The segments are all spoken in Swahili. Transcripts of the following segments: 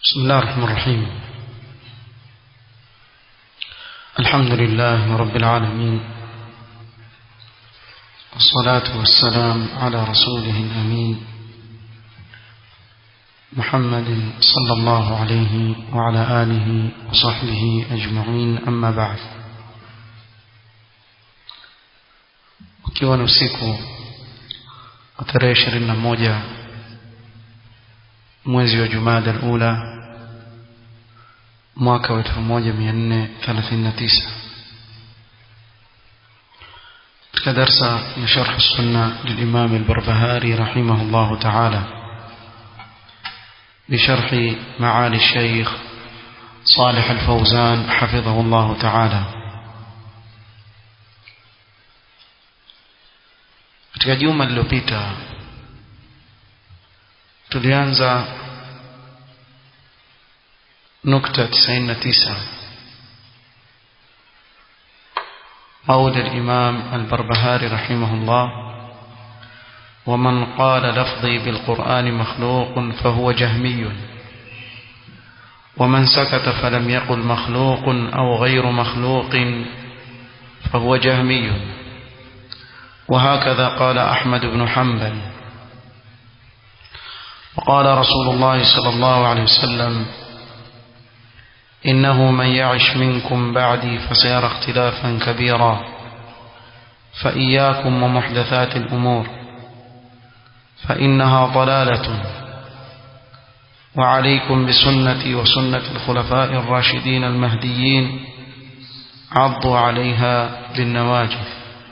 بسم الله الرحمن الرحيم الحمد لله رب العالمين والصلاة والسلام على رسوله الأمين محمد صلى الله عليه وعلى آله وصحبه أجمعين أما بعد ukiwa ni usiku wa tarehe ishirini na moja mwezi wa jumada alula mwaka wa elfu moja mia nne thelathini na tisa katika darsa ya sharh sunna lilimam albarbahari rahimahu llahu taala بشرح معالي الشيخ صالح الفوزان حفظه الله تعالى katika juma lililopita tulianza nukta 99 قول الإمام البربهاري رحمه الله ومن قال لفظي بالقرآن مخلوق فهو جهمي ومن سكت فلم يقل مخلوق أو غير مخلوق فهو جهمي وهكذا قال أحمد بن حنبل وقال رسول الله صلى الله عليه وسلم إنه من يعش منكم بعدي فسيرى اختلافا كبيرا فإياكم ومحدثات الأمور فإنها ضلالة وعليكم بسنتي وسنة الخلفاء الراشدين المهديين عضوا عليها بالنواجذ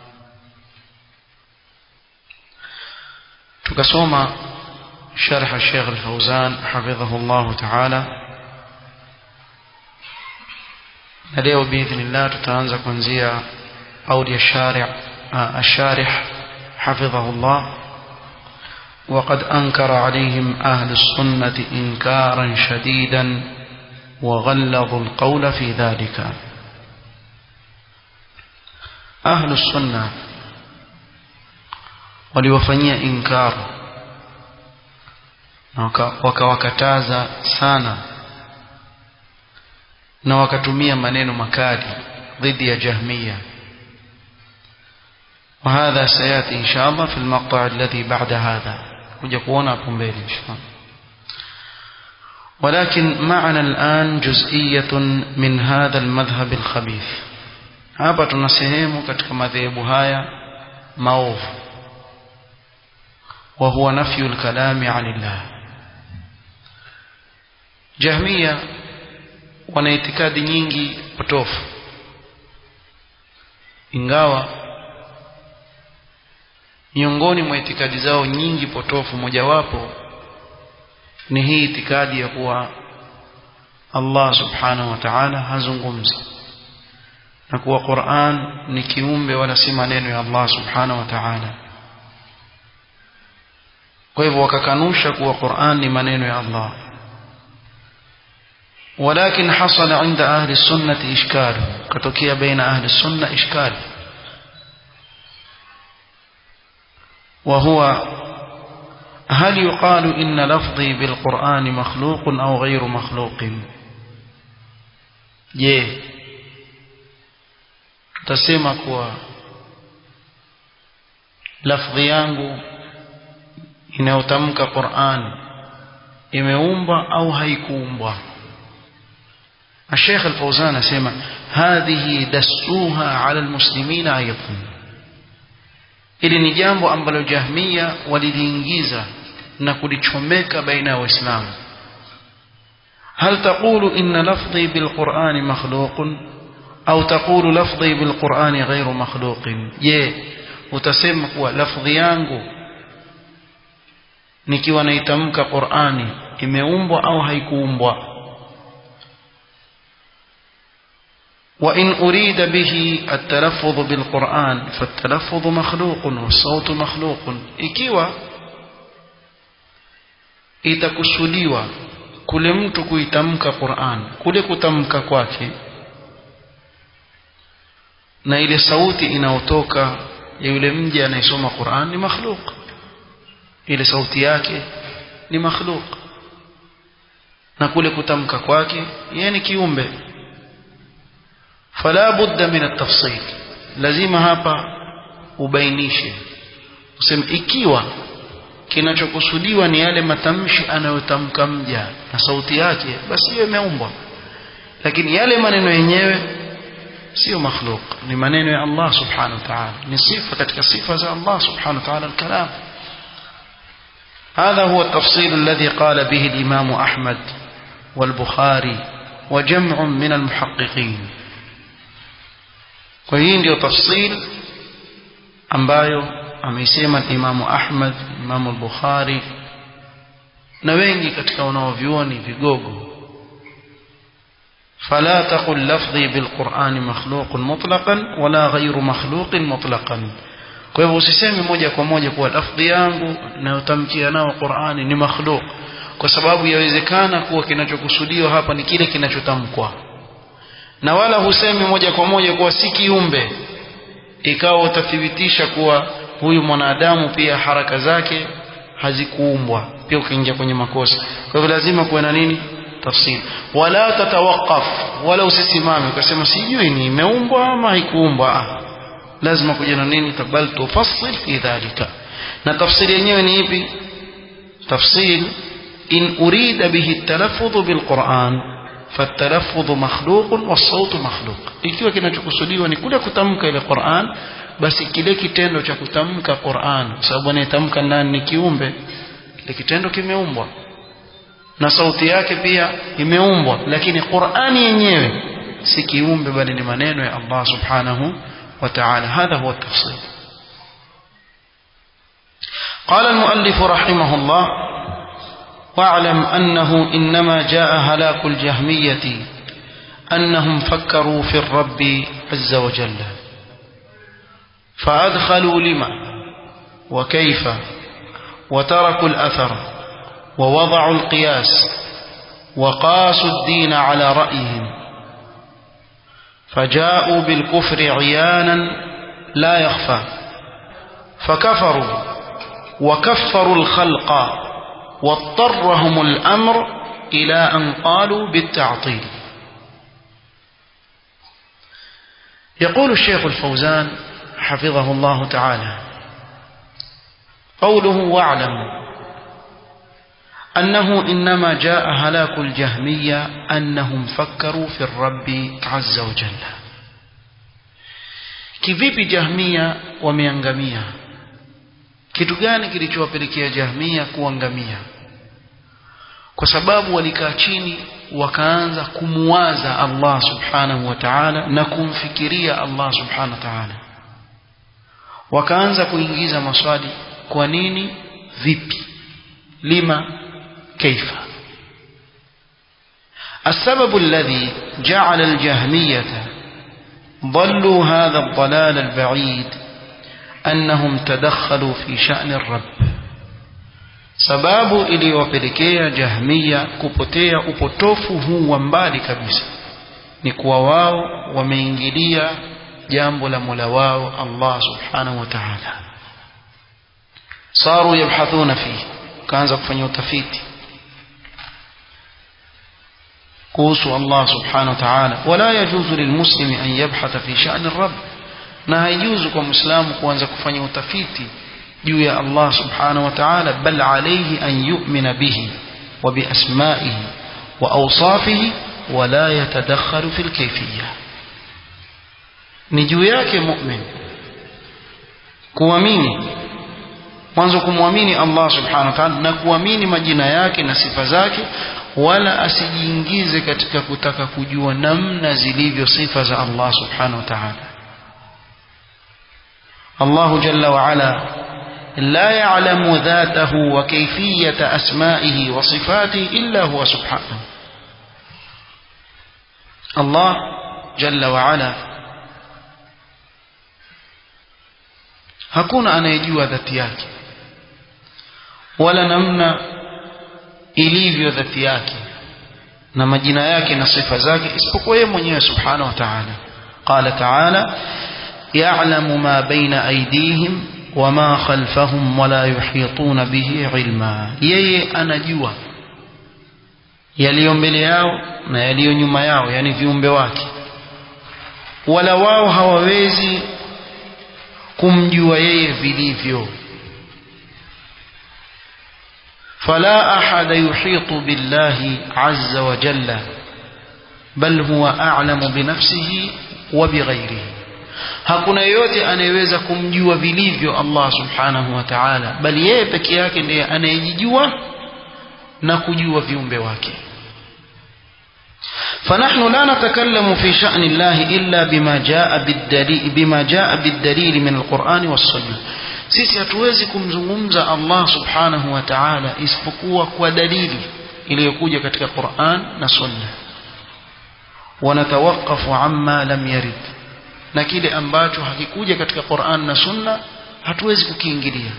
tukasoma sharh Sheikh Al-Fauzan hafidhahu Allah Ta'ala na leo biidhnillah tutaanza kuanzia قول الشارع الشارح حفظه الله وقد أنكر عليهم أهل السنة إنكارا شديدا وغلظوا القول في ذلك أهل السنة waliwafanyia inkar na wakawakataza sana na wakatumia maneno makali dhidi ya jahmiya وهذا سياتي ان شاء الله في المقطع الذي بعد هذا kuja kuona hapo mbele inshallah ولكن معنا الآن جزئية من هذا المذهب الخبيث hapa tuna sehemu katika madhehebu haya maovu وهو نفي الكلام عن الله جهمية wana itikadi nyingi potofu ingawa miongoni mwa itikadi zao nyingi potofu mojawapo ni hii itikadi ya kuwa Allah subhanahu wa ta'ala hazungumzi na kuwa Qur'an ni kiumbe wala si maneno ya Allah subhanahu wa ta'ala kwa hivyo wakakanusha kuwa Qur'an ni maneno ya Allah ولكن حصل عند أهل السنة إشكال كتوكيا بين أهل السنة إشكال وهو هل يقال إن لفظي بالقرآن مخلوق أو غير مخلوق je tutasema kuwa lafdhi yangu inayotamka Qur'an imeumbwa au haikuumbwa الشيخ الفوزان اسمع هذه دسوها على المسلمين ايضا ili ni jambo ambalo jahmia waliliingiza na kulichomeka baina ya waislamu هل تقول إن لفظي بالقرآن مخلوق أو تقول لفظي بالقرآن غير مخلوق je utasema kuwa lafdhi yangu nikiwa naitamka Qur'ani imeumbwa au haikuumbwa وإن أريد به التلفظ بالقرآن فالتلفظ مخلوق والصوت مخلوق ikiwa itakusudiwa kule mtu kuitamka Qur'an kule kutamka kwake na ile sauti inayotoka ya yule mja anayesoma Qur'an ni makhluk ile sauti yake ni makhluk na kule kutamka kwake yeye ni kiumbe fala budda min at-tafsil lazima hapa ubainishe useme ikiwa kinachokusudiwa ni yale matamshi anayotamka mja na sauti yake basi hiyo imeumbwa lakini yale maneno yenyewe sio makhluk ni maneno ya Allah subhanahu wa ta'ala ni sifa katika sifa za Allah subhanahu wa ta'ala al-kalam هذا هو التفصيل الذي قال به الإمام أحمد والبخاري وجمع من المحققين وهي ndio tafsil ambayo ameisema Imamu Ahmad, Imamu al-Bukhari na wengi katika wanaovyuoni vigogo فلا تقل لفظي بالقرآن مخلوق مطلقا ولا غير مخلوق مطلقا kwa hivyo usiseme moja kwa moja kuwa lafdhi yangu nayotamkia nao Qur'ani ni makhluk kwa sababu yawezekana kuwa kinachokusudiwa hapa ni kile kinachotamkwa na wala husemi moja kwa moja kuwa si kiumbe ikawa utathibitisha kuwa huyu mwanadamu pia haraka zake hazikuumbwa pia ukiingia kwenye makosa kwa hivyo lazima kuwe na nini tafsiri wala tatawaqaf wala usisimame ukasema sijui ni imeumbwa ama haikuumbwa lazima kuja na nini bal tufassil fi dhalika na tafsiri yenyewe ni ipi tafsil in urida bihi talaffuz bilquran فالتلفظ مخلوق والصوت مخلوق ikiwa kinachokusudiwa ni kule kutamka ile Qur'an basi kile kitendo cha kutamka Qur'an kwa sababu anayetamka nani ni kiumbe kile kitendo kimeumbwa na sauti yake pia imeumbwa lakini Qur'ani yenyewe si kiumbe bali ni maneno ya Allah subhanahu wa ta'ala hadha huwa tafsir قال المؤلف رحمه الله واعلم أنه إنما جاء هلاك الجهمية أنهم فكروا في الرب عز وجل فأدخلوا لما وكيف وتركوا الأثر ووضعوا القياس وقاسوا الدين على رأيهم فجاءوا بالكفر عيانا لا يخفى فكفروا وكفروا الخلق واضطرهم الأمر إلى أن قالوا بالتعطيل يقول الشيخ الفوزان حفظه الله تعالى قوله واعلم أنه إنما جاء هلاك الجهمية أنهم فكروا في الرب عز وجل kivipi jahmia wameangamia kitu gani kilichowapelekea jahmia kuangamia kwa sababu walikaa chini wakaanza kumuwaza Allah subhanahu wa ta'ala na kumfikiria Allah subhanahu wa ta'ala wakaanza kuingiza maswali kwa nini vipi lima كيف السبب الذي جعل الجهمية ضلوا هذا الضلال البعيد أنهم تدخلوا في شأن الرب sababu iliyowapelekea jahmia kupotea upotofu huu wa mbali kabisa ni kuwa wao wameingilia jambo la mola wao allah subhanahu wa taala saru yabhathuna fihi kaanza kufanya utafiti kuhusu Allah subhanahu wa ta'ala wala yajuzu lilmuslimi an yabhatha fi sha'ni rabb na haijuzu kwa muislamu kuanza kufanya utafiti juu ya Allah subhanahu wa ta'ala bal alayhi an yu'mina bihi wa bi asma'ihi wa awsafihi wala yatadakhalu fil kayfiyya ni juu yake mu'min kuamini mwanzo kumwamini Allah subhanahu wa ta'ala na kuamini majina yake na sifa zake wala asijiingize katika kutaka kujua namna zilivyo sifa za Allah subhanahu wa ta'ala Allah jalla wa ala لا يعلم ذاته وكيفية أسمائه وصفاته إلا هو سبحانه الله جل وعلا hakuna anayejua dhati yake wala namna ilivyo dhati yake na majina yake na sifa zake isipokuwa yeye mwenyewe subhanahu wa ta'ala qala ta'ala ya'lamu ma baina aydihim wama khalfahum wala yuhituna bihi ilma yeye anajua yaliyo mbele yao na yaliyo nyuma yao yani viumbe wake wala wao hawawezi kumjua yeye vilivyo فلا أحد يحيط بالله عز وجل بل هو أعلم بنفسه وبغيره hakuna yeyote anayeweza kumjua vilivyo Allah subhanahu wa ta'ala bali yeye peke yake ndiye anayejijua na kujua viumbe wake فنحن لا نتكلم في شأن الله إلا بما جاء بالدليل بما جاء بالدليل من القرآن والسنة sisi hatuwezi kumzungumza Allah subhanahu wa ta'ala isipokuwa kwa dalili iliyokuja katika Qur'an na Sunna wanatawakafu amma lam yarid na kile ambacho hakikuja katika Qur'an na Sunna hatuwezi kukiingilia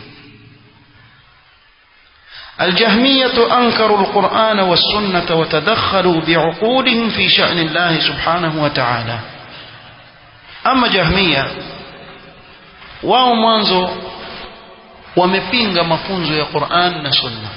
الجهمية أنكروا القرآن والسنة وتدخلوا بعقولهم في شأن الله سبحانه وتعالى أما جهمية wao mwanzo wamepinga mafunzo ya Qur'an na Sunna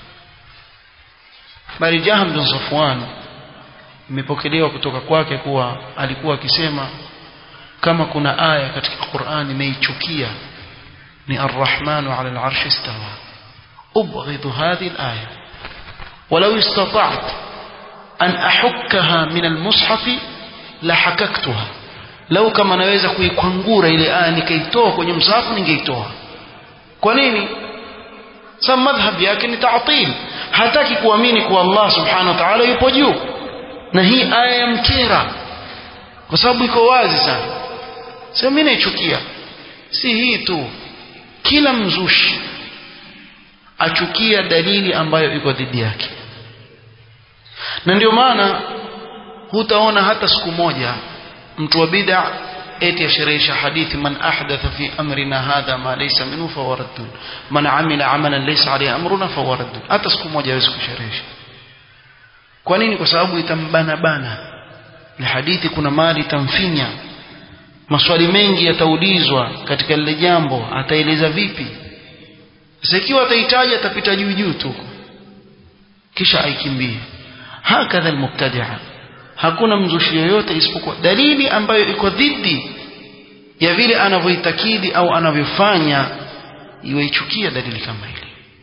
bali Jahm bin Safwan imepokelewa kutoka kwake kuwa alikuwa akisema kama kuna aya katika Qur'an imeichukia ni Ar-Rahmanu 'ala al-'arshi istawa أبغض هذه الآية ولو استطعت أن أحكها من المصحف لحككتها لو كما naweza kuikwangura ile aya nikaitoa kwenye msahafu ningeitoa kwa nini sababu madhhab yake ni ta'til hataki kuamini kuwa Allah subhanahu wa ta'ala yupo juu na hii aya ya mkera kwa sababu iko wazi sana sio mimi naichukia si hii tu kila mzushi achukia dalili ambayo iko dhidi yake na ndio maana hutaona hata siku moja mtu wa bid'a eti asherehesha hadithi man ahdatha fi amrina hadha ma laysa minhu fahuwa raddun man amila amalan laysa alayhi amruna fahuwa raddun hata siku moja hawezi kusherehesha kwa nini kwa sababu itambana bana ni hadithi kuna mali itamfinya maswali mengi yataulizwa katika lile jambo ataeleza vipi sasa ikiwa atahitaji atapita juu juu tu kisha aikimbie hakadha almubtadi'a hakuna mzushi yoyote isipokuwa dalili ambayo iko dhidi ya vile anavyoitakidi au anavyofanya iwaichukia dalili kama ile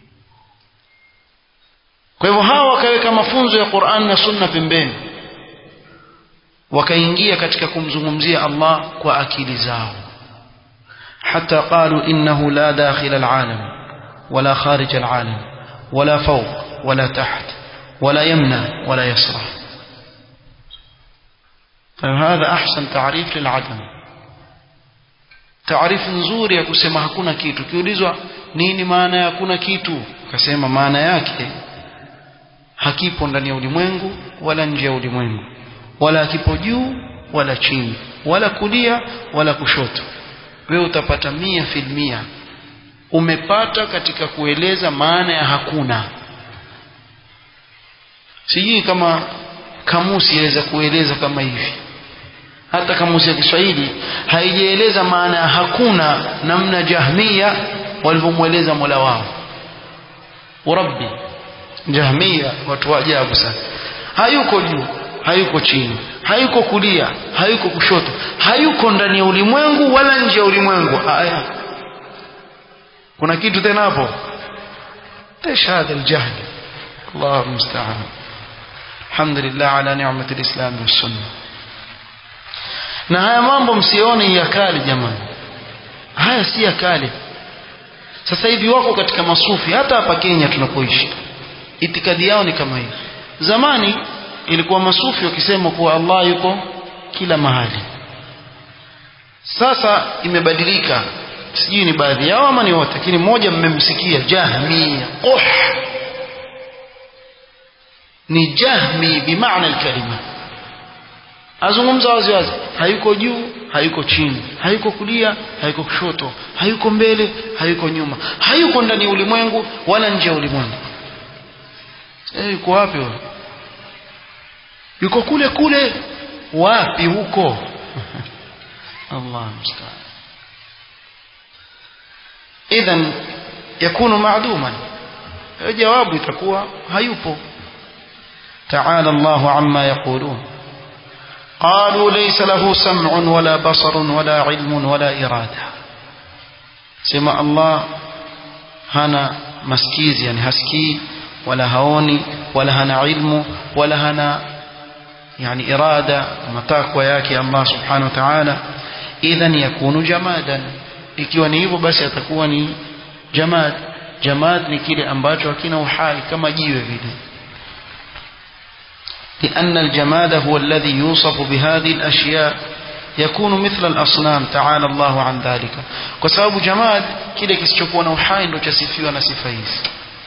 kwa hivyo hawa wakaweka mafunzo ya Qur'an na Sunna pembeni wakaingia katika kumzungumzia Allah kwa akili zao hata qalu innahu la dakhil alalam ولا خارج العالم ولا فوق ولا تحت ولا يمنى ولا يسرى فهذا أحسن تعريف للعدم تعريف nzuri ya kusema hakuna kitu kiulizwa nini maana ya hakuna kitu akasema maana yake hakipo ndani ya ulimwengu wala nje ya ulimwengu wala hakipo juu wala chini wala kulia wala kushoto wewe utapata mia filmia umepata katika kueleza maana ya hakuna sijui kama kamusi yaweza kueleza kama hivi hata kamusi ya Kiswahili haijaeleza maana ya hakuna namna jahmia walivyomweleza Mola wao urabbi jahmia watu wa ajabu sana hayuko juu hayuko chini hayuko kulia hayuko kushoto hayuko ndani ya ulimwengu wala nje ya ulimwengu aya kuna kitu tena hapo ايش هذا الجهل الله المستعان الحمد لله على نعمة الإسلام والسنة na haya mambo msione ya kale jamani haya si ya kale sasa hivi wako katika masufi hata hapa Kenya tunapoishi itikadi yao ni kama hii zamani ilikuwa masufi wakisema kuwa Allah yuko kila mahali sasa imebadilika sijui ni baadhi yao ama ni wote lakini mmoja mmemsikia jahmia oh ni jahmi bimaana alkalima azungumza wazi wazi hayuko juu hayuko chini hayuko kulia hayuko kushoto hayuko mbele hayuko nyuma hayuko ndani ya ulimwengu wala nje ya ulimwengu eh yuko wapi huyo yuko kule kule wapi huko Allah musta'an idhan yakunu maaduman jawabu itakuwa hayupo تعالى الله عما يقولون قالوا ليس له سمع ولا بصر ولا علم ولا إرادة سمع الله هنا مسكيز يعني هسكي ولا هوني ولا هنا علم ولا هنا يعني إرادة متاكوى yake Allah subhanahu wa ta'ala idhan yakunu jamadan ikiwa ni hivyo basi atakuwa ni jamad jamad ni kile ambacho hakina uhai kama jiwe vile لأن الجماد هو الذي يوصف بهذه الأشياء يكون مثل الأصنام تعالى الله عن ذلك وسبب جماد kile kisichokuwa na uhai ndio chasifiwa na sifa hizi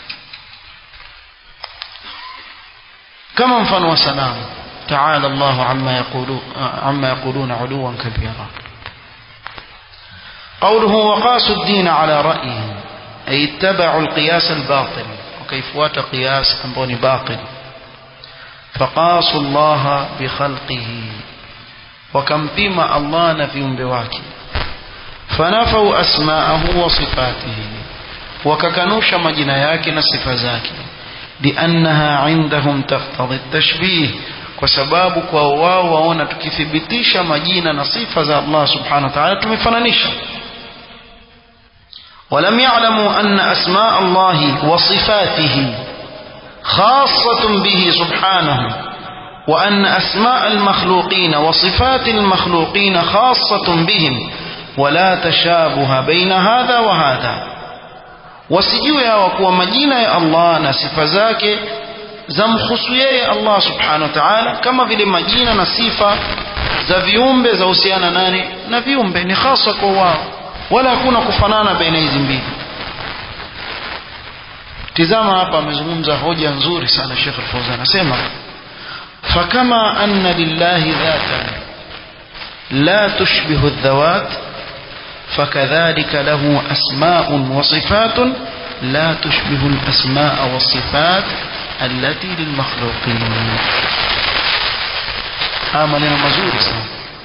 kama mfano wa sanamu تعالى الله عما يقولون عما يقولون علوا كبيرا قوله وقاسوا الدين على رأيهم أي اتبعوا القياس الباطل وكيف وات قياس أنبوني باطل فقاسوا الله بخلقه وكم بما الله نفيهم بواكي فنفوا أسماءه وصفاته وككنوش مجنياك نصف ذاك لأنها عندهم تقتضي التشبيه kwa sababu kwa wao waona tukithibitisha majina na sifa za Allah subhanahu wa ta'ala tumefananisha ولم يعلموا أن أسماء الله وصفاته خاصة به سبحانه وأن أسماء المخلوقين وصفات المخلوقين خاصة بهم ولا تشابه بين هذا وهذا وسجوا وكوا مجينا يا الله نصف ذاك zamhusu yeye Allah subhanahu wa ta'ala kama vile majina na sifa za viumbe za husiana nani na viumbe ni hasa kwa wao wala hakuna kufanana baina hizi mbili tizama hapa amezungumza hoja nzuri sana Sheikh Al-Fawzan anasema fakama anna lillahi dhatan la tushbihu adh-dhawat فكذلك له أسماء وصفات لا تشبه الأسماء والصفات التي للمخلوقين آمننا مزوري sana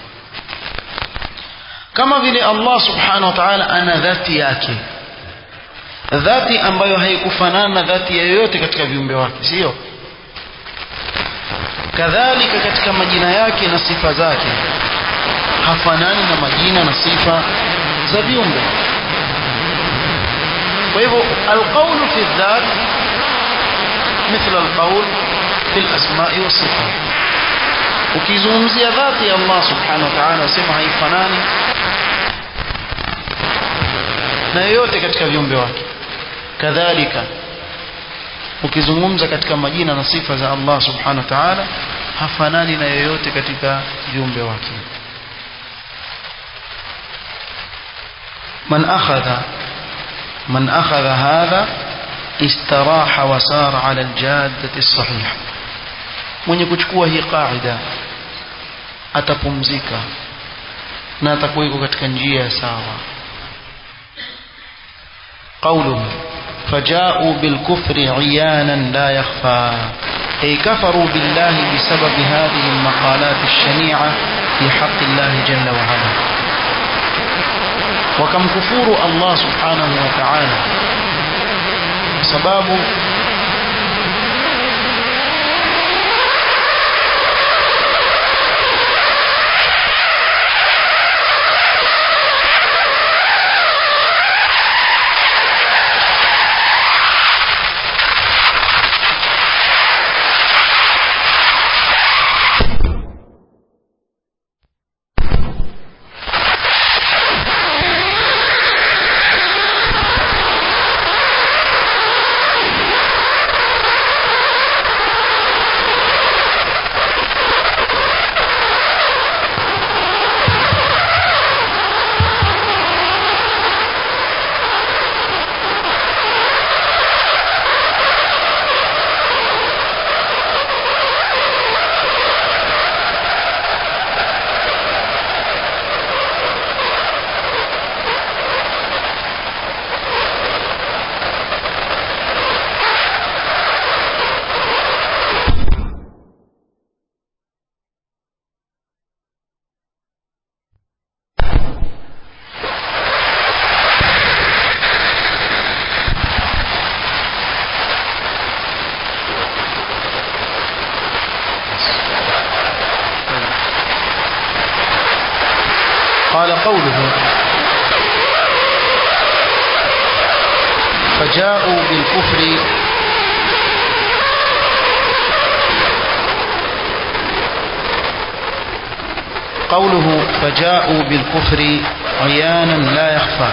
kama vile Allah subhanahu wa ta'ala ana dhati yake dhati ambayo haikufanana na dhati ya yoyote katika viumbe wake sio kadhalika katika majina yake na sifa zake hafanani na majina na sifa za viumbe kwa hivyo alqawlu fi dhat مثل القول في الأسماء والصفات ukizungumzia dhati ya Allah subhanahu wa ta'ala sema haifanani na yoyote katika viumbe wake kadhalika ukizungumza katika majina na sifa za Allah subhanahu wa ta'ala hafanani na yoyote katika viumbe wake man akhadha man akhadha hadha استراح وسار على الجادة الصحيحة mwenye kuchukua hii qaida atapumzika na atakuwa yuko katika njia sawa قوله فجاءوا بالكفر عيانا لا يخفى أي كفروا بالله بسبب هذه المقالات الشنيعة في حق الله جل وعلا وكم كفور الله سبحانه وتعالى sababu قال قوله فجاءوا بالكفر قوله فجاءوا بالكفر عيانا لا يخفى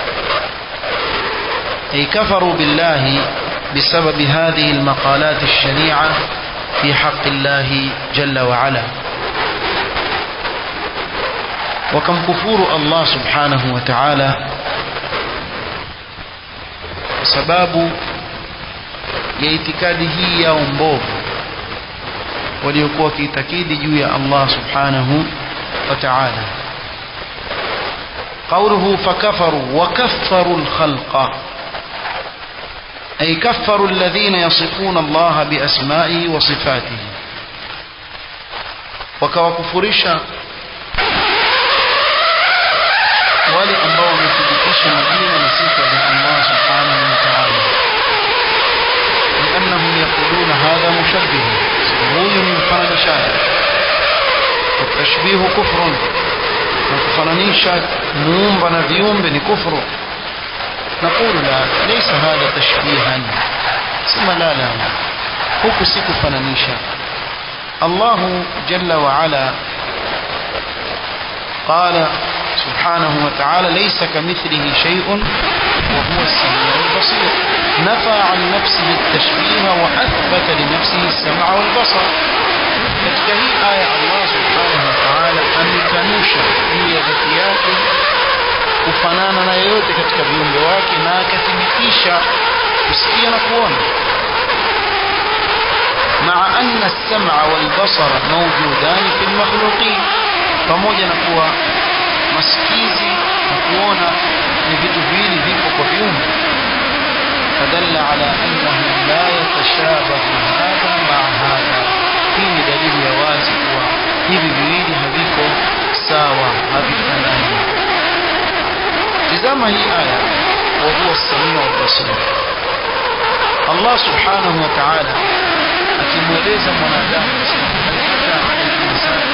أي كفروا بالله بسبب هذه المقالات الشنيعة في حق الله جل وعلا وكم كفور الله سبحانه وتعالى sababu ya itikadi hii yao mbovu waliokuwa wakiitakidi juu ya Allah subhanahu wa ta'ala قوله فكفروا وكفروا الخلق أي كفروا الذين يصفون الله بأسمائه وصفاته وكوكفرشا wale ambao wamethibitisha majina na sifa za Allah subhanahu wa ta'ala لأنهم يقولون هذا مشبه huyu ni mfananishaji والتشبيه كفر na kufananisha muumba na viumbe ni kufru نقول لا ليس هذا تشبيها ثم لا لا huku si kufananisha Allah جل وعلا قال سبحانه وتعالى ليس كمثله شيء وهو السميع البصير نفى عن نفسه التشبيه وأثبت لنفسه السمع والبصر katika hii aya Allah subhanahu wa ta'ala amekanusha juu ya dhati yake kufanana na yoyote katika viumbe wake na akathibitisha kusikia na kuona مع أن السمع والبصر موجودان في المخلوقين pamoja na kuwa masikizi na kuona ni vitu viwili vipo kwa viumbe فدل على أنه لا يتشابه هذا مع هذا hii ni dalili ya wazi kuwa hivi viwili haviko sawa havifanani tizama hii aya wahuwa samiu albasir Allah subhanahu wa ta'ala akimweleza mwanadamu hakika al-insani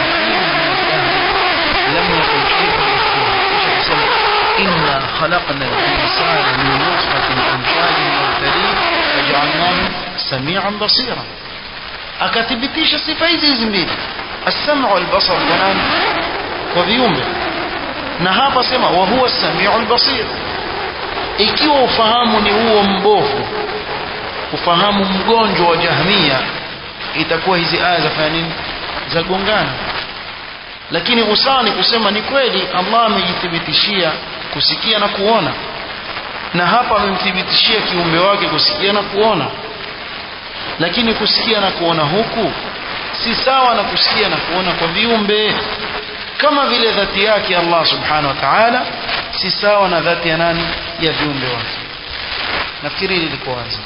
لم يكن شيئا مذكورا إنا خلقنا الإنسان من نطفة أمشاج مبتليه فجعلناه سميعا بصيرا akathibitisha sifa hizi hizi mbili as-sam'u wal-basar kwa nani kwa viumbe na hapa sema wa huwa as-sami'u al-basir ikiwa ufahamu ni huo mbovu ufahamu mgonjwa wa jahmia itakuwa hizi aya zafanya nini za gongana lakini usawa ni kusema ni kweli Allah amejithibitishia kusikia na kuona na hapa amemthibitishia kiumbe wake kusikia na kuona lakini kusikia na kuona huku si sawa na kusikia na kuona kwa viumbe kama vile dhati yake Allah subhanahu wa ta'ala si sawa na dhati ya nani ya viumbe wake nafikiri hili liko wazi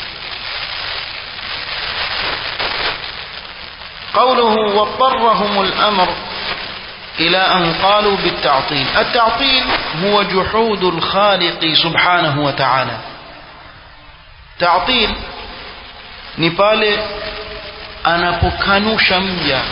قوله واضطرهم الأمر إلى أن قالوا بالتعطيل التعطيل هو جحود الخالق سبحانه وتعالى تعطيل ni pale anapokanusha mja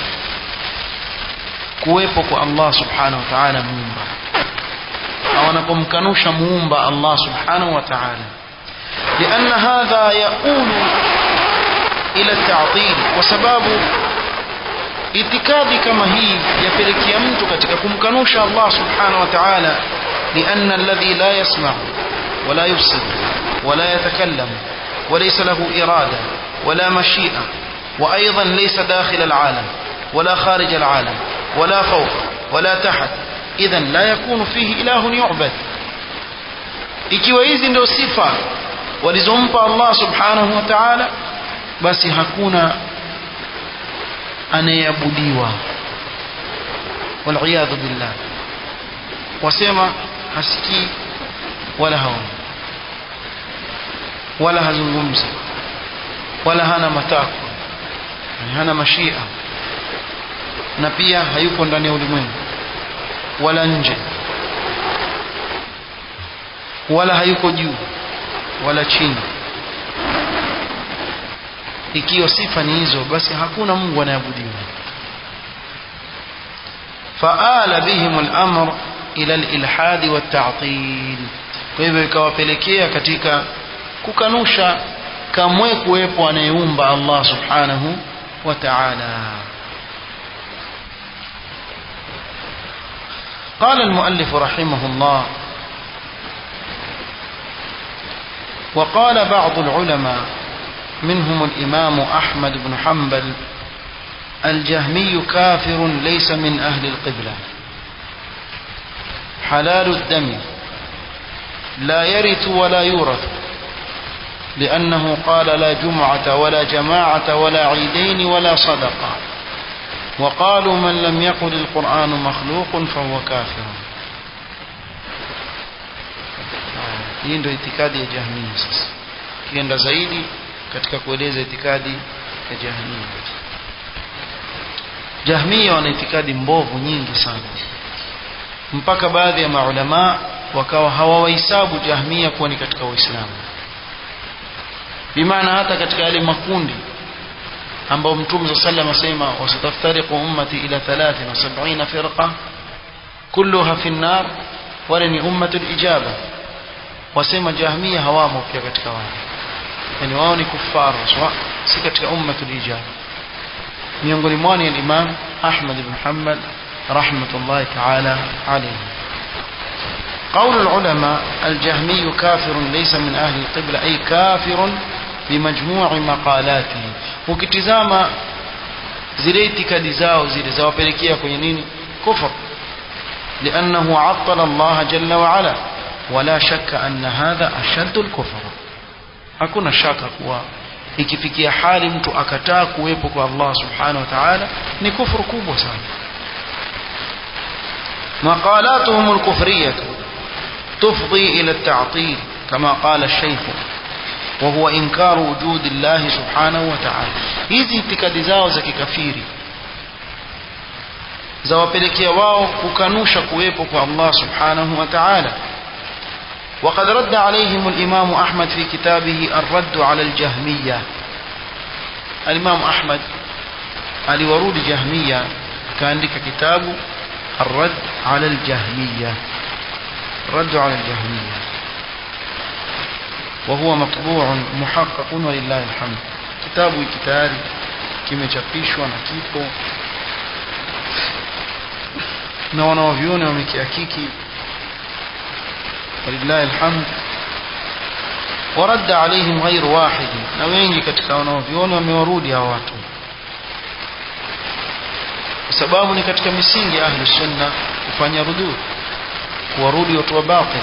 kuwepo kwa Allah subhanahu wa ta'ala muumba au anapomkanusha muumba Allah subhanahu wa ta'ala لأن هذا يؤول إلى التعطيل وسباب itikadi kama hii yapelekea mtu katika kumkanusha Allah subhanahu wa ta'ala لأن الذي لا يسمع ولا يبصر ولا يتكلم وليس له إرادة ولا مشيئة وأيضا ليس داخل العالم ولا خارج العالم ولا فوق ولا تحت إذا لا يكون فيه إله يعبد ikiwa hizi ndio sifa walizompa Allah subhanahu wa ta'ala basi hakuna anayeabudiwa waliyadhu billah wasema hasikii wala haoni wala hazungumzi wala hana matakwa hana mashia na pia hayuko ndani ya ulimwengu wala nje wala hayuko juu wala chini ikiwa sifa ni hizo basi hakuna Mungu anayeabudiwa faala bihim al-amr ila al-ilhad wa at-ta'til kwa hivyo ikawapelekea katika kukanusha kamwe kuwepo anayeumba Allah subhanahu wa ta'ala قال المؤلف رحمه الله وقال بعض العلماء منهم الإمام أحمد بن حنبل الجهمي كافر ليس من أهل القبلة حلال الدم لا يرث ولا يورث لأنه قال لا جمعة ولا جماعة ولا عيدين ولا صدقة وقالوا من لم يقل القرآن مخلوق فهو كافر hii ndio itikadi ya jahmia sasa kienda zaidi katika kueleza itikadi ya jahmia jahmia wana itikadi mbovu nyingi sana mpaka baadhi ya maulamaa wakawa hawawahesabu jahmia kuwa ni katika waislamu bimaana hata katika yale makundi ambao mtume sa sallam asema wasataftariqu ummati ila 73 firqa kulluha fi nnar wale ni ummatul ijaba wasema jahmia hawamo pia katika wao yani wao ni kufaru si katika ummatul ijaba miongoni mwao ni al-imam Ahmad ibn Hanbal rahmatullahi ta'ala alayhi قول العلماء الجهمي كافر ليس من أهل القبلة أي كافر بمجموع مقالاته ukitizama zile itikadi zao zile zawapelekea kwenye nini kufr لأنه عطل الله جل وعلا ولا شك أن هذا أشد الكفر hakuna shaka kuwa ikifikia hali mtu akataa kuwepo kwa Allah subhanahu wa ta'ala ni kufuru kubwa sana مقالاتهم الكفرية تفضي إلى التعطيل كما قال الشيخ وهو إنكار وجود الله سبحانه وتعالى hizi itikadi zao za kikafiri zawapelekea wao kukanusha kuwepo kwa Allah subhanahu wa ta'ala وقد رد عليهم الإمام أحمد في كتابه الرد على الجهمية الإمام أحمد aliwarudi jahmiya kaandika kitabu الرد على الجهمية الرد على الجهمية وهو مطبوع محقق ولله الحمد kitabu kitayari kimechapishwa na kipo na wanaovyoni wamekihakiki walillahi alhamd ورد عليهم غير واحد na wengi katika wanaovyoni wamewarudi hao watu kwa sababu ni katika misingi ya ahli sunna kufanya rudud kuwarudi watu wa batil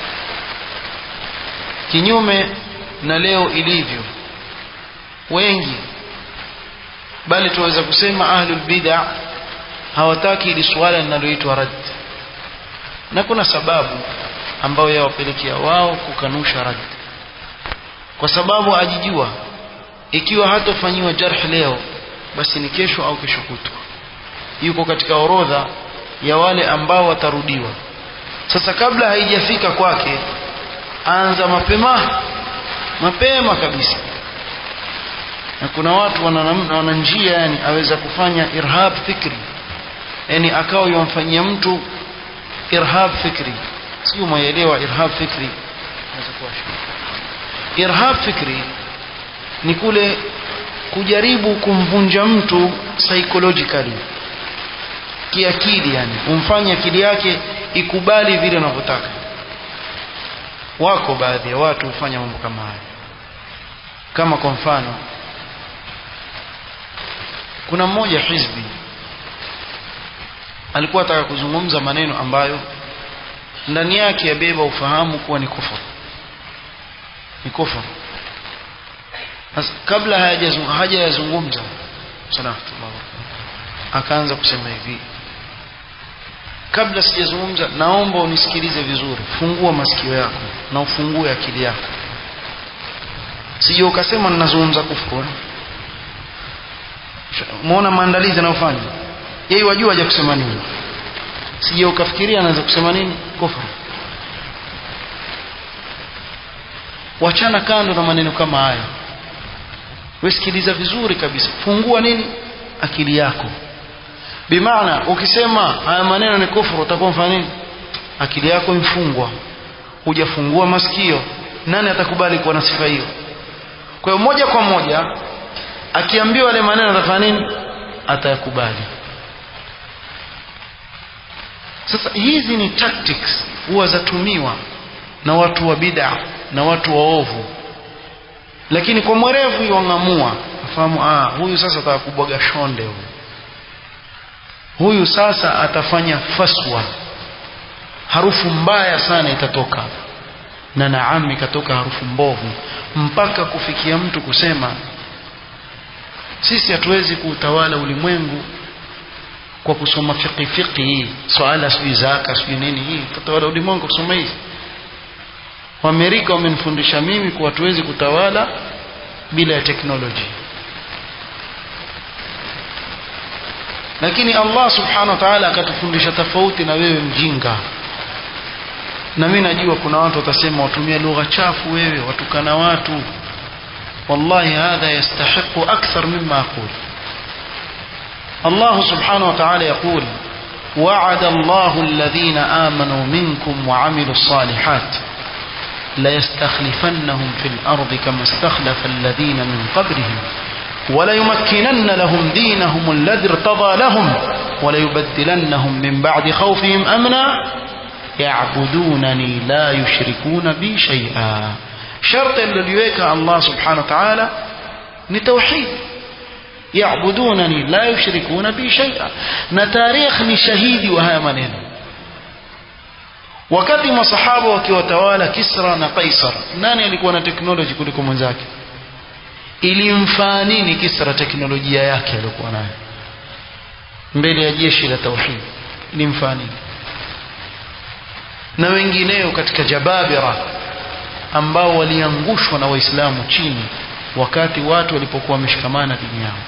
kinyume na leo ilivyo wengi bali tuweza kusema ahlul bid'a hawataki ili swala linaloitwa rad na kuna sababu ambayo yawapelekea wao kukanusha rad kwa sababu ajijua ikiwa hatofanyiwa jarh leo basi ni kesho au kesho kutwa yuko katika orodha ya wale ambao watarudiwa sasa kabla haijafika kwake anza mapema mapema kabisa na kuna watu wana, wana njia yani aweza kufanya irhab fikri yani akawa yomfanyia mtu irhab fikri sio mwaelewa irhab fikri irhab fikri ni kule kujaribu kumvunja mtu psychologically kiakili yani umfanye akili yake ikubali vile unavyotaka wako baadhi ya watu hufanya mambo kama haya kama kwa mfano kuna mmoja hizbi alikuwa ataka kuzungumza maneno ambayo ndani yake yabeba ufahamu kuwa ni kufuru ni kufuru kabla hajayazungumza akaanza kusema hivi kabla sijazungumza naomba unisikilize vizuri fungua masikio yako na ufungue akili yako sije ukasema ninazungumza kufuru muona maandalizi anayofanya yeye wajua haja kusema nini sije ukafikiria anaweza kusema nini kufuru wachana kando na maneno kama haya wesikiliza vizuri kabisa fungua nini akili yako bimaana ukisema haya maneno ni kufuru utakuwa mfanya nini akili yako imfungwa hujafungua masikio nani atakubali kuwa na sifa hiyo kwa hiyo moja kwa moja akiambiwa yale maneno atafanya nini atayakubali sasa hizi ni tactics huwa zatumiwa na watu wa bid'a na watu waovu lakini kwa mwerevu wang'amua afahamu ah huyu sasa atakubwaga shonde huyu huyu sasa atafanya faswa harufu mbaya sana itatoka na naam ikatoka harufu mbovu mpaka kufikia mtu kusema sisi hatuwezi kuutawala ulimwengu kwa kusoma fiqi fiqi hii swala sijui zaka sijui nini hii tutawala ulimwengu kusoma hii Waamerika wamenifundisha mimi kuwa hatuwezi kutawala bila ya teknoloji lakini Allah subhanahu wa ta'ala akatufundisha tofauti na wewe mjinga na mimi najua kuna watu watasema watumia lugha chafu wewe watukana watu wallahi hadha yastahiqu akthar mimma aqul الله سبحانه وتعالى يقول وعد الله الذين آمنوا منكم وعملوا الصالحات ليستخلفنهم في الأرض كما استخلف الذين من قبلهم وليمكنن لهم دينهم الذي ارتضى لهم وليبدلنهم من بعد خوفهم أمنا يعبدونني لا يشركون بي شيئا شرط الذي الله سبحانه وتعالى لتوحيد يعبدونني لا يشركون بي شيئا na tarikh ni shahidi wa haya maneno wakati masahaba wakiwatawala Kisra na Kaisar nani alikuwa na teknoloji kuliko mwenzake ilimfaa nini Kisra teknolojia yake aliyokuwa nayo mbele ya jeshi la tauhid ilimfaa nini na wengineo katika jababira ambao waliangushwa na waislamu chini wakati watu walipokuwa wameshikamana dini yao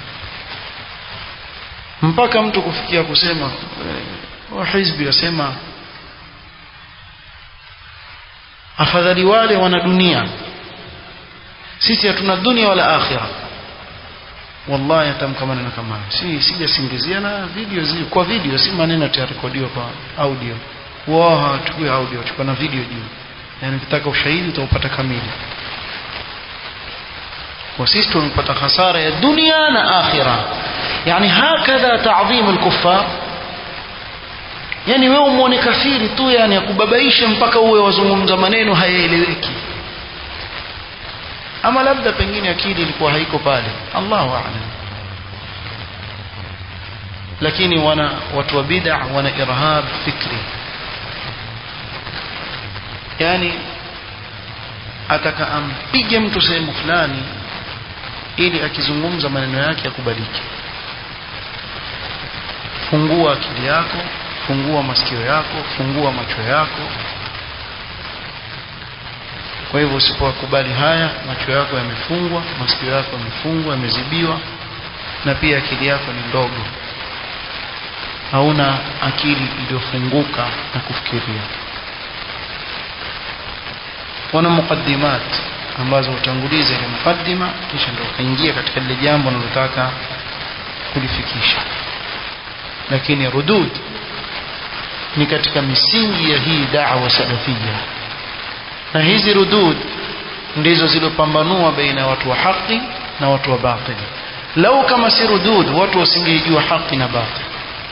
mpaka mtu kufikia kusema wa hizbi wasema afadhali wale wana dunia sisi hatuna dunia wala akhira wallahi atamka maneno kama si sijasingizia na video zi kwa video si maneno yarekodiwa kwa audio wao hawachukui audio wachukua na video juu yani ukitaka ushahidi utaupata kamili kwa sisi tumepata hasara ya dunia na akhira yani hakadha ta'dhim al-kuffar yani wewe umuone kafiri tu yani akubabaishe mpaka uwe wazungumza maneno hayaeleweki ama labda pengine akili ilikuwa haiko pale Allahu a'lam lakini wana watu wa bid'a wana irhab fikri yani ataka ampige mtu sehemu fulani ili akizungumza maneno yake yakubalike fungua akili yako fungua masikio yako fungua macho yako kwa hivyo usipowakubali haya macho yako yamefungwa masikio yako yamefungwa yamezibiwa na pia akili yako ni ndogo hauna akili iliyofunguka na kufikiria wana mukaddimat ambazo utanguliza ile mukaddima kisha ndio ukaingia katika lile jambo unalotaka kulifikisha lakini rudud ni katika misingi ya hii da'wa salafia na hizi rudud ndizo zilopambanua baina ya watu wa haki na watu wa batili lau kama si rudud watu wasingejua haki na batili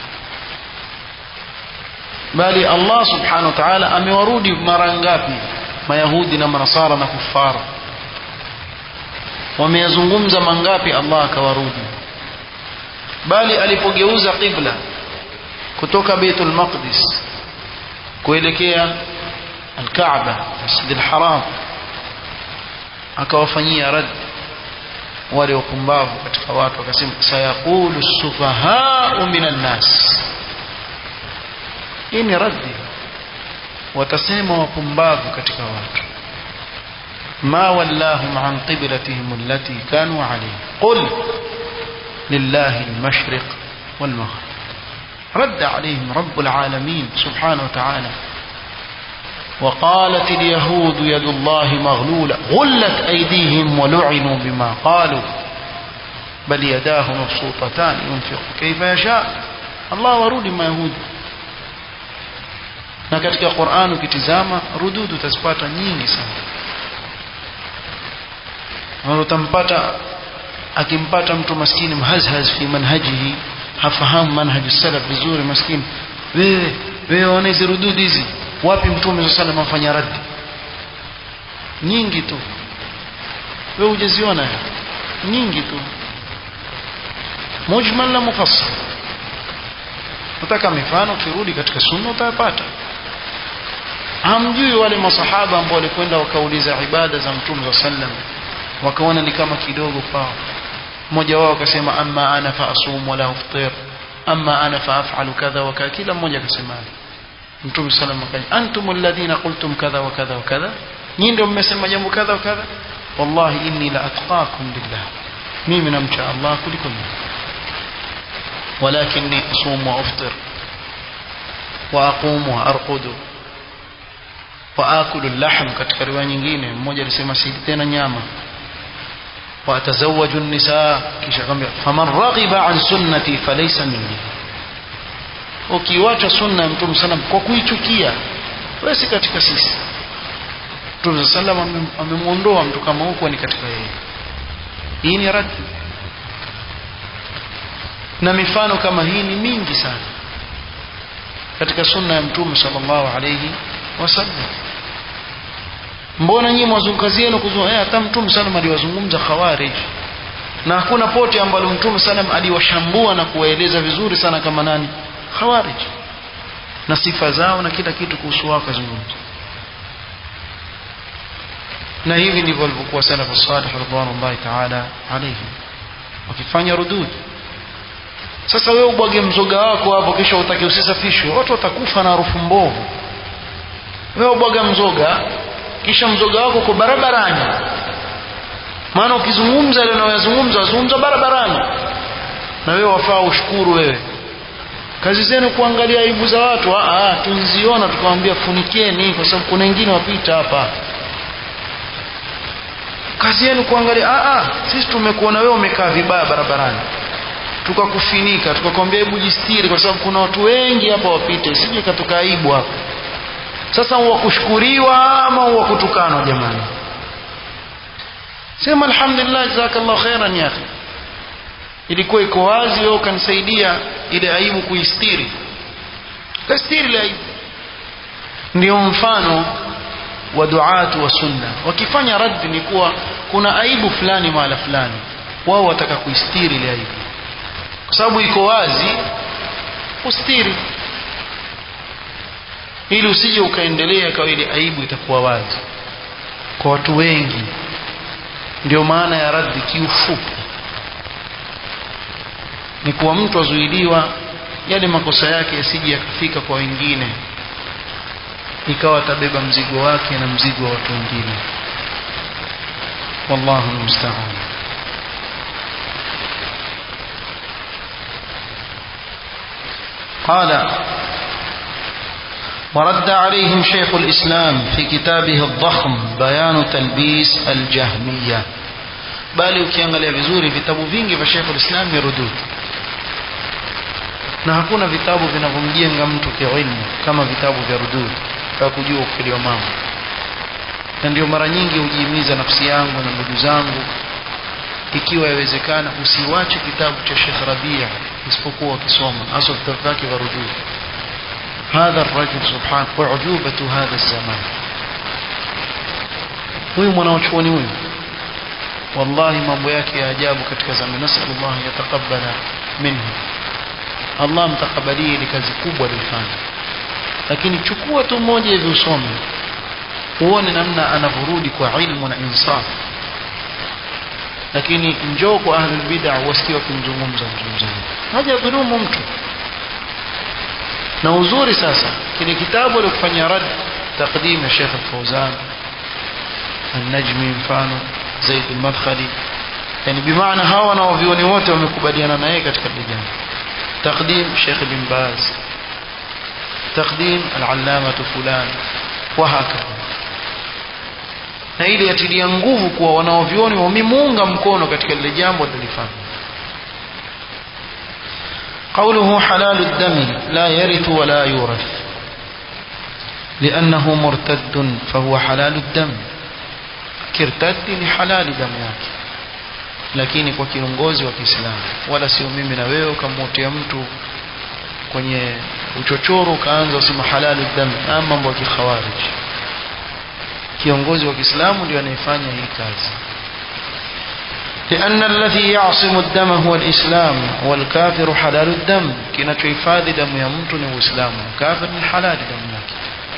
bali Allah subhanahu wa ta'ala amewarudi mara ngapi mayahudi na manasara na kufara wameyazungumza mangapi Allah akawarudi bali alipogeuza qibla kutoka Baitul Maqdis kuelekea Al-Kaaba Masjid Al-Haram akawafanyia rad wale wapumbavu katika watu akasema sayaqulu sufahau minan nas hii ni raddi watasema wapumbavu katika watu ما ولاهم عن قبلتهم التي كانوا عليها قل لله المشرق والمغرب رد عليهم رب العالمين سبحانه وتعالى وقالت اليهود يد الله مغلولة غلت أيديهم ولعنوا بما قالوا بل يداه مبسوطتان ينفق كيف يشاء الله ورود ما يهود na katika Qur'an ukitizama rududu utazipata nyingi sana na utampata akimpata mtu maskini mhazhaz fi manhajihi hafahamu manhaji salaf vizuri maskini wewe wewe ona hizi rududi hizi wapi mtume sallallahu alayhi afanya raddi nyingi tu wewe hujaziona nyingi tu mujmal na mufassal utaka mifano kirudi katika sunna utayapata hamjui wale masahaba ambao walikwenda wakauliza ibada za mtume wa sallam wakaona ni kama kidogo kwao mmoja wao akasema amma ana fa asum wala uftir amma ana fa af'alu kadha wa kadha kila mmoja akasema mtume sallam akaja antum alladhina qultum kadha wa kadha wa kadha nyinyi ndio mmesema jambo kadha wa kadha wallahi inni la atqakum billah mimi namcha Allah kuliko nyinyi ولكني أصوم وأفطر وأقوم وأرقد وآكل اللحم katika riwaya nyingine mmoja alisema si tena nyama وأتزوج النساء kisha kwambia faman raghiba an sunnati falaysa minni ukiwacha sunna ya mtume sallam kwa kuichukia wewe si katika sisi mtume sallam amemuondoa mtu kama huko ni katika yeye hii ni radi na mifano kama hii ni mingi sana katika sunna ya mtume sallallahu alayhi wasallam mbona nyinyi mwazungukazi yenu kuzungumza hata mtume sallam aliwazungumza khawarij na hakuna pote ambalo mtume sallam aliwashambua na kuwaeleza vizuri sana kama nani khawarij na sifa zao na kila kitu kuhusu wao kazungumza na hivi ndivyo walivyokuwa salafu salih radhiallahu ta'ala alayhi wakifanya rudud sasa wewe ubwage mzoga wako hapo kisha utake usisafishwe watu watakufa na harufu mbovu wewe ubwaga mzoga kisha mzoga wako uko barabarani maana ukizungumza ile unayozungumza wazungumza barabarani na wewe wafaa ushukuru wewe kazi zenu kuangalia aibu za watu ah tunziona tukamwambia funikeni kwa sababu kuna wengine wapita hapa kazi yenu kuangalia ah sisi tumekuona wewe umekaa vibaya barabarani tukakufinika tukakwambia hebu jistiri kwa sababu kuna watu wengi hapa wapite sije katoka aibu hapa sasa wa kushukuriwa ama wa kutukanwa jamani sema alhamdulillah jazakallahu khairan ya akhi ilikuwa iko wazi wewe ukanisaidia ile aibu kuistiri kastiri ile aibu ndio mfano wa duatu wa sunna wakifanya raddi ni kuwa kuna aibu fulani mahala fulani wao wataka kuistiri ile aibu kwa sababu iko wazi ustiri ili usije ukaendelea kwa ile aibu itakuwa wazi kwa watu wengi ndio maana ya raddi kiufupi ni kuwa mtu azuiliwa yale makosa yake yasije yakafika kwa wengine ikawa atabeba mzigo wake na mzigo wa watu wengine wallahu musta'an قال ورد عليهم شيخ الإسلام في كتابه الضخم بيان تلبيس الجهمية bali ukiangalia vizuri vitabu vingi vya Sheikh al-Islam ni rudud na hakuna vitabu vinavyomjenga mtu kiilmu kama vitabu vya rudud kwa kujua ukweli wa mambo na ndio mara nyingi hujihimiza nafsi yangu na ndugu zangu ikiwa yawezekana usiwache kitabu cha Sheikh Rabia isipokuwa ukisoma hasa vitabu vyake vya rudud هذا الرجل سبحانه وعجوبة هذا الزمان huyu mwanachuoni huyu wallahi mambo yake ya ajabu katika zama nasallallahu yataqabbala minhu Allah mtakabalie ile kazi kubwa alifanya lakini chukua tu moja hivi usome uone namna anavurudi kwa ilmu na insaf lakini njoo kwa ahlul bid'ah wasikie wakimzungumza mzungumzaji haja dhulumu mtu na uzuri sasa kile kitabu alikufanya rad taqdim ya Sheikh Al-Fawzan An-Najmi mfano Zaid Al-Madkhali yani bimaana hawa wanaovioni wote wamekubaliana na yeye katika jambo تقديم شيخ بن باز تقديم العلامة فلان وهكذا na ili yatilia nguvu kuwa wanaovioni wamemuunga mkono katika lile jambo alilofanya قوله حلال الدم لا يرث ولا يورث لأنه مرتد فهو حلال الدم kirtadi ni halali damu yake lakini kwa kiongozi wa Kiislamu wala sio mimi na wewe ukamwotea mtu kwenye uchochoro ukaanza usema halali damu ama mambo ya kikhawarij kiongozi wa Kiislamu ndio anayefanya hii kazi لأن الذي يعصم الدم هو الإسلام والكافر حلال الدم kinachohifadhi damu ya mtu ni Uislamu kafir ni halali damu yake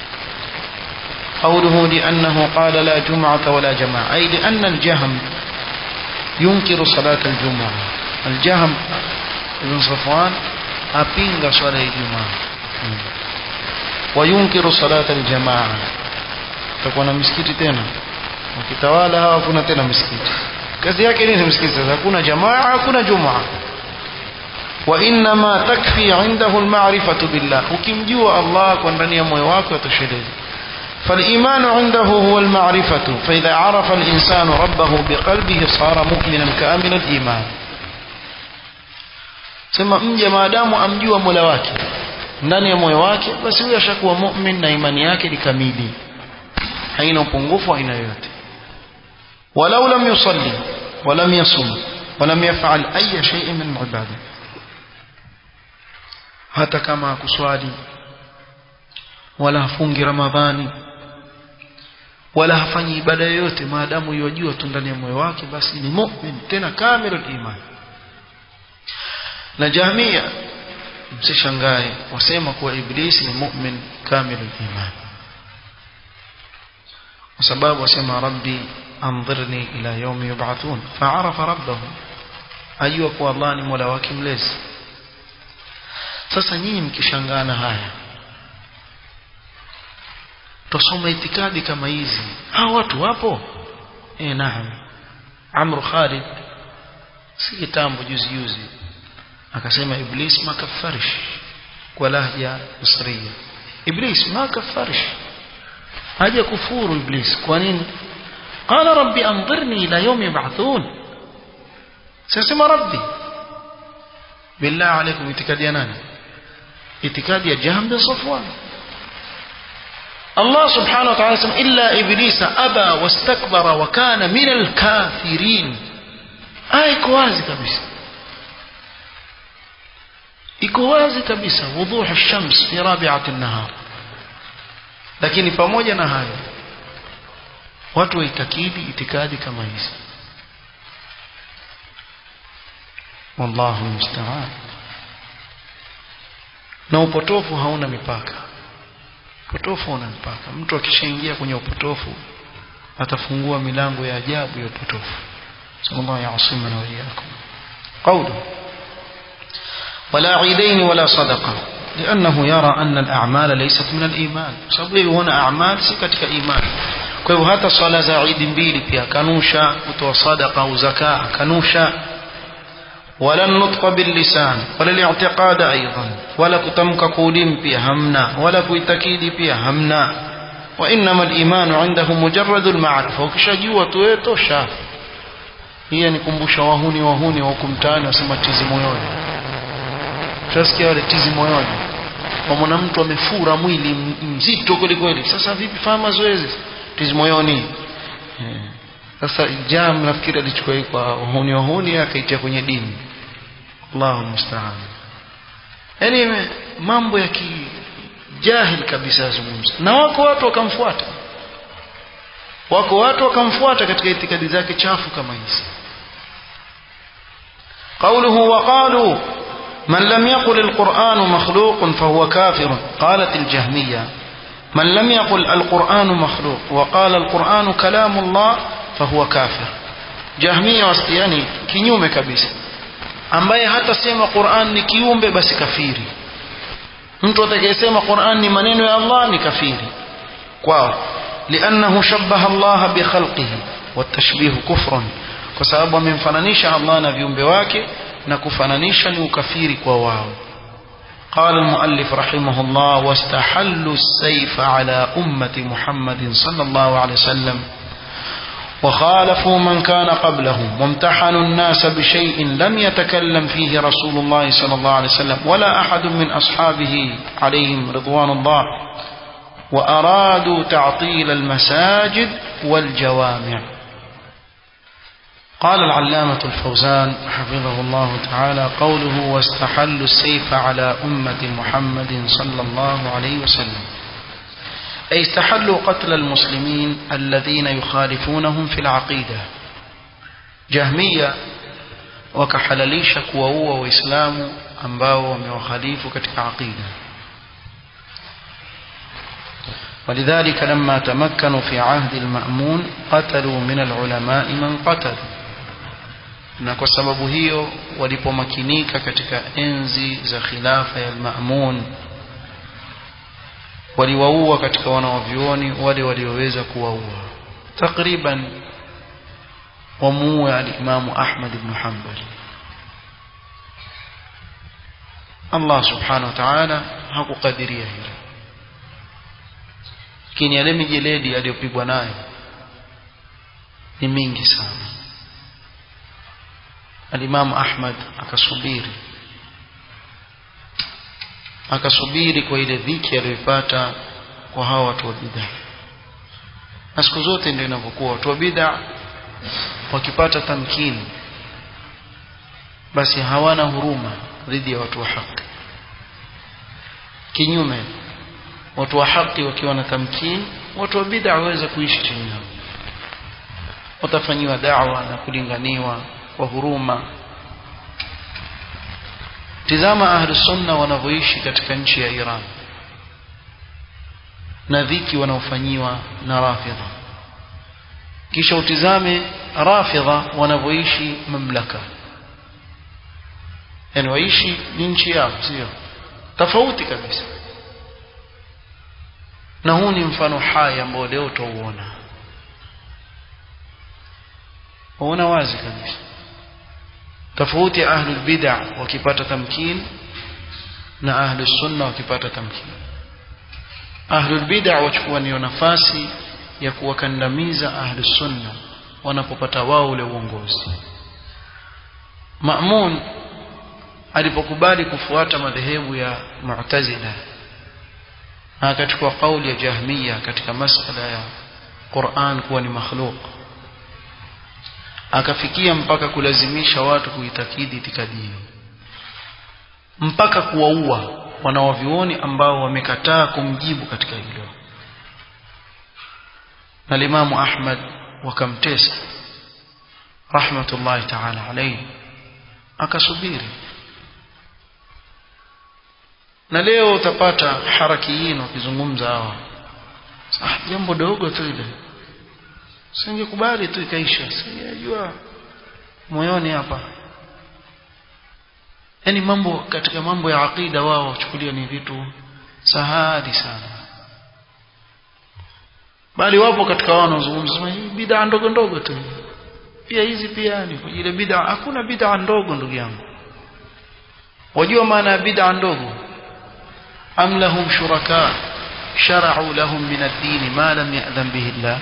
قوله لأنه قال لا جمعة ولا جماعة أي لأن الجهم ينكر صلاة الجمعة الجهم ابن صفوان أبينغ صلاة الجمعة وينكر صلاة الجماعة تكون مسكتي تena wakitawala hawa hakuna tena msikiti kazi yake nini msikiti sasa hakuna jamaa hakuna jumaa wa inma takfi indahu almarifatu billah ukimjua Allah kwa ndani ya moyo wako yatosheleza فالإيمان عنده هو المعرفة فإذا عرف الإنسان ربه بقلبه صار مؤمنا كامل الإيمان sema mja maadamu amjua mola wake ndani ya moyo wake basi huyo ashakuwa mu'min na imani yake ni kamili haina upungufu aina yoyote walau lam yusalli walam yasum walam yaf'al ay shay'in min ibada hata kama hakuswali wala hafungi ramadhani wala hafanyi ibada yoyote maadamu yajua tu ndani ya moyo wake basi ni mu'min tena kamilul iman na jahmia msishangae wasema kuwa iblisi ni mu'min kamilul iman kwa sababu wasema rabbi anzirni ila yawmi yub'athun fa'arafa rabbahu ajua kuwa Allah ni mola wake mlezi sasa nyinyi mkishangana haya tusome itikadi kama hizi hao watu wapo eh naam Amr Khalid si kitambo juzi juzi akasema iblis makafarish kwa lahja misriya iblis makafarish haja kufuru iblis kwa nini قال ربي انظرني الى يوم يبعثون سيسمى ربي بالله عليكم itikadi ya nani itikadi ya Jahm bin Safwan الله سبحانه وتعالى اسم إلا إبليس أبى واستكبر وكان من الكافرين آية كوازي كبسة ikowazi kabisa wuduhu shams fi rabi'ati an-nahar lakini pamoja na hayo watu waitakidi itikadi kama hizi wallahu musta'an na upotofu hauna mipaka upotofu una mpaka mtu akishaingia kwenye upotofu atafungua milango ya ajabu ya upotofu sallallahu yasimana wa iyyakum qawlu ولا عيدين ولا صدقة لأنه يرى أن الأعمال ليست من الإيمان sababu هنا أعمال si katika imani kwa hivyo hata swala za Eid mbili pia kanusha kutoa sadaqa au zakaa kanusha ولا النطق باللسان ولا الاعتقاد أيضا ولا كتمك قولين بها همنا ولا كتكيد بها همنا وإنما الإيمان عنده مجرد المعرفة وكشجوا تويتو شاف هي nikumbusha wahuni wahuni wa kumtani wasema tizi moyoni tutasikia wale tizi moyoni wamwona mtu amefura mwili mzito kweli kweli sasa vipi fanya mazoezi tizi moyoni sasa jam nafikiri alichukua hii kwa wahuni wahuni akaitia kwenye dini Allahu musta'an yani mambo ya kijahil kabisa yazungumza na wako watu wakamfuata wako watu wakamfuata katika itikadi zake chafu kama hizi قوله وقالوا من لم يقل القرآن مخلوق فهو كافر قالت الجهمية من لم يقل القرآن مخلوق وقال القرآن كلام الله fahuwa kafir jahmia wastiani kinyume kabisa ambaye hata sema Qur'an ni kiumbe basi kafiri mtu atakayesema Qur'an ni maneno ya Allah ni kafiri kwao liannahu shabbaha Allah bi khalqihi watashbihu kufrun kwa sababu amemfananisha Allah na viumbe wake na kufananisha ni ukafiri kwa wao قال المؤلف رحمه الله واستحلوا السيف على أمة محمد صلى الله عليه وسلم وخالفوا من كان قبلهم وامتحنوا الناس بشيء لم يتكلم فيه رسول الله صلى الله عليه وسلم ولا أحد من أصحابه عليهم رضوان الله وأرادوا تعطيل المساجد والجوامع قال العلامة الفوزان حفظه الله تعالى قوله واستحلوا السيف على أمة محمد صلى الله عليه وسلم أي استحلوا قتل المسلمين الذين يخالفونهم في العقيدة جهمية وكحلليش كواوا وإسلام ambao wamewakhalifu katika aqida ولذلك لما تمكنوا في عهد المأمون قتلوا من العلماء من قتلوا na kwa sababu hiyo walipomakinika katika enzi za khilafa ya al-Ma'mun waliwaua katika wanawavyuoni wale walioweza kuwaua takriban wamuue al-Imamu Ahmad ibn Hanbal Allah subhanahu wa ta'ala hakukadiria hilo lakini yale mijeledi aliyopigwa nayo ni mingi sana alimamu Ahmad akasubiri akasubiri kwa ile dhiki aliyoipata kwa hawa watu wa bid'a na siku zote ndio inavyokuwa watu wa bid'a wakipata tamkini basi hawana huruma dhidi ya watu wa haki kinyume watu wa haki wakiwa na tamkini watu wa bid'a waweza kuishi chini yao watafanyiwa da'wa na kulinganiwa kwa huruma tizama ahli sunna wanavyoishi katika nchi ya Iran na dhiki wanaofanyiwa na rafidha kisha utizame rafidha wanavyoishi mamlaka yani waishi ni nchi yao sio tofauti kabisa na huu ni mfano hai ambao leo tutauona waona wazi kabisa tofauti ya ahlul bid'a wakipata tamkin na ahlus sunna wakipata tamkin ahlul bid'a wachukua niyo nafasi ya kuwakandamiza ahlus sunna wanapopata wao ule uongozi Ma'mun alipokubali kufuata madhehebu ya Mu'tazila na akachukua kauli ya Jahmiya katika masala ya Qur'an kuwa ni makhluq akafikia mpaka kulazimisha watu kuitakidi itikadi hiyo mpaka kuwaua wanawavioni ambao wamekataa kumjibu katika hilo na limamu Ahmad wakamtesa rahmatullahi ta'ala alayhi akasubiri na leo utapata harakiyin wakizungumza hawa ah jambo dogo tu ile singekubali tu ikaisha sijajua moyoni hapa yani mambo katika mambo ya aqida wao wachukulia ni vitu sahali sana bali wapo katika wao wanaozungumza hii bid'a ndogo ndogo tu pia hizi pia ni ile bid'a hakuna bid'a ndogo ndugu yangu wajua maana ya bid'a ndogo am lahum shuraka shara'u lahum min ad-din ma lam ya'dhan bihi Allah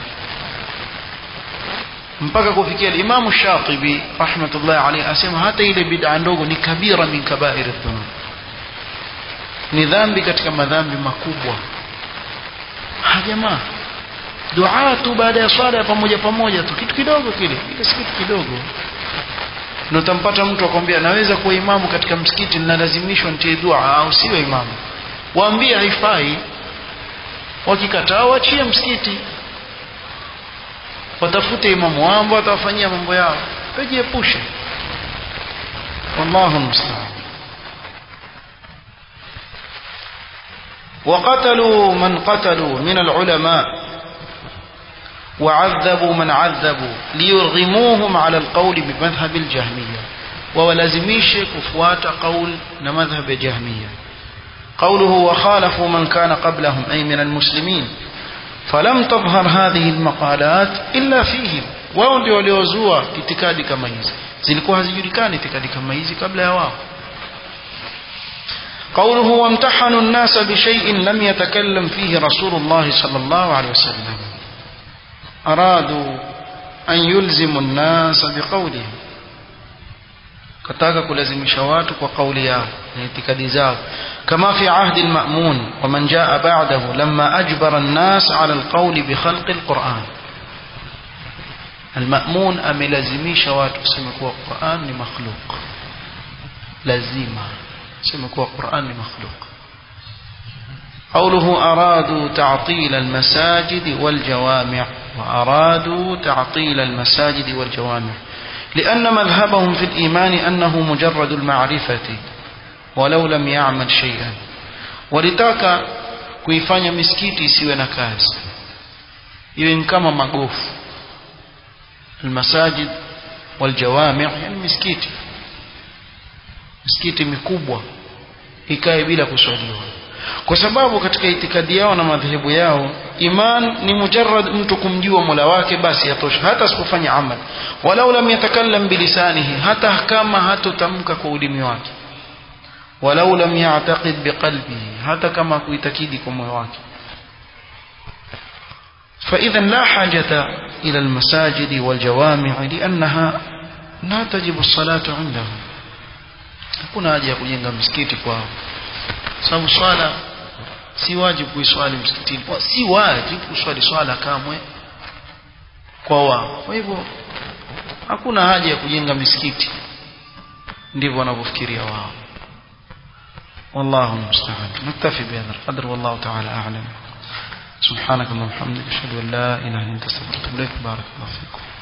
mpaka kufikia Imam Shatibi rahmatullahi alayhi asema hata ile bid'a ndogo ni kabira min kaba'ir adh-dhunub ni dhambi katika madhambi makubwa ha jamaa dua tu baada ya swala pamoja pamoja tu kitu kidogo kile ile si kitu kidogo na utampata mtu akwambia naweza kuwa imamu katika msikiti ninalazimishwa nitie dua au siwe imamu waambie haifai wakikataa waachie msikiti watafute imamu wao watawafanyia mambo yao wajiepushe wallahu musta'an وقتلوا من قتلوا من العلماء وعذبوا من عذبوا ليرغموهم على القول بمذهب الجهمية وولازميش كفوات قول مذهب الجهمية قوله وخالفوا من كان قبلهم أي من المسلمين فلم تظهر هذه المقالات إلا فيهم wao ndio waliozua itikadi kama hizi zilikuwa hazijulikani itikadi kama hizi kabla ya wao قوله وامتحنوا الناس بشيء لم يتكلم فيه رسول الله صلى الله عليه وسلم أرادوا أن يلزموا الناس بقولهم kataka kulazimisha watu kwa kauli yao na itikadi zao كما في عهد المأمون ومن جاء بعده لما أجبر الناس على القول بخلق القرآن المأمون أملزميش watu kusema kuwa Qur'an ni makhluk lazima kusema kuwa Qur'an ni makhluk قوله أرادوا تعطيل المساجد والجوامع وأرادوا تعطيل المساجد والجوامع لأن مذهبهم في الإيمان أنه مجرد المعرفة ولو لم يعمل شيئا ولتاك kuifanya misikiti isiwe na kazi iwe ni kama magofu almasajid waljawami yani misikiti misikiti mikubwa ikae bila kuswaliwa kwa sababu katika itikadi yao na madhehebu yao iman ni mujarrad mtu kumjua mola wake basi yatosha hata asipofanya amal walau lam yatakallam bilisanihi hata kama hatotamka kwa ulimi wake walau lam ya'taqid biqalbihi hata kama kuitakidi kwa moyo wake فإذا لا حاجة إلى المساجد والجوامع لأنها لا تجب الصلاة عندهم hakuna haja ya kujenga misikiti kwao sababu swala si wajibu kuiswali msikitini si wajibu kuswali swala kamwe kwa wao kwa hivyo hakuna haja ya kujenga misikiti ndivyo wanavyofikiria wao والله المستعان نكتفي بهذا القدر والله تعالى أعلم سبحانك اللهم وبحمدك أشهد أن لا إله إلا أنت أستغفرك وأتوب إليك بارك الله فيكم